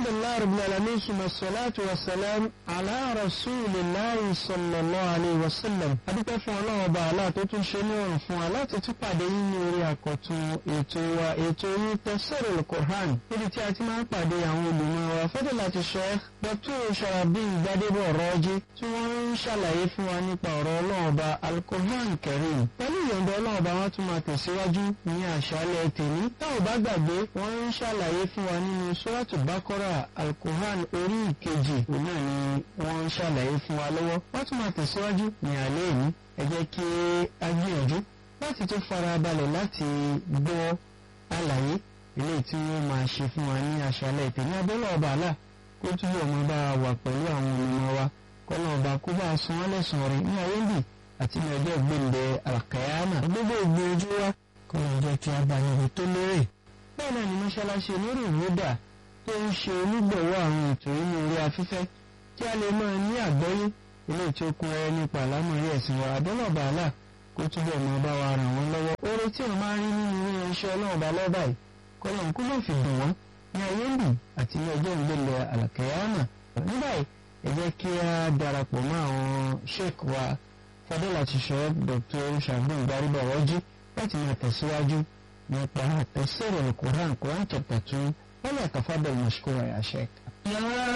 alhamdulilayi rabbil alamin suma salatu wa salam ala rasulillahi sallallahu alayhi wa sallam adúpẹ́ fún ọlọ́run ọba àlá tó tún ṣe ní ọ̀rùn fún wa láti tún pàdé yín ní orí àkọ́tún ètò wa ètò yín tafsirul Qur'an níbi tí a ti máa ń pàdé àwọn olùmọ̀ wa fadilati Sheikh Dr. Sharafdin Gbadebo Raji tí wọ́n ń ṣàlàyé fún wa nípa ọ̀rọ̀ ọlọ́run ọba al-Qur'an Karim pẹ̀lú ìyọ̀ǹda ọlọ́run ọba wọn tún máa tẹ̀síwájú ní àṣálẹ́ tèmi táwọn bá gbàgbé wọ́n ń ṣàlàyé fún wa nínú Suratu Baqara al-Qur'an orí ìkejì òun náà ni wọ́n ń ṣàlàyé fún wa lọ́wọ́ wọ́n tún máa tẹ̀síwájú ní alẹ́ yìí ẹ jẹ́ kí a gbìyànjú láti tún fara balẹ̀ láti gbọ́ àlàyé ilé tí wọ́n máa ṣe fún wa ní àṣálẹ́ tèmi abẹ́lẹ̀ ọba àlà kó túbọ̀ máa bá wà pẹ̀lú àwọn olùmọ̀ wa kọ́nà ọba kó bá san wọ́n lẹ́sàn-án rẹ̀ ní ayé bì àti ní ọjọ́ gbẹ̀ǹdẹ̀ àkàyàmà gbogbo ìgbìyànjú wa kọ́nà jẹ́ kí a bá níbi tó lérè. bẹ́ẹ̀ náà ni mọ́ṣáláṣí onírò ìwúdà tó ń ṣe onígbọ̀wọ́ àwọn ètò inú orí afẹ́fẹ́ kí a lè máa ní àgbọ́yé ilé tí ó kún ẹ nípa àlámọ̀rí ẹ̀sìn wa àdọ́nà bàálà kó túbọ̀ máa bá wa ràn wọ́n lọ́wọ́. oore tí wọ́n máa ń rí nínú ilé iṣẹ́ ọlọ́run bá lọ́ba yìí kọ́nà kó ló fi dùn wọ́n ní ayé ń bì àti ní ọjọ́ ìgbélé àlàkẹ́yàmà. ní báyìí ẹ jẹ́ kí a darapọ̀ mọ́ àwọn sheik wa fadilati sheik Dr. Sharafdin Gbadebo Raji láti máa tẹ̀síwájú nípa tafsir al-Qur'an Quran chapter two wọ́n lè tafadal mashkura ya sheik.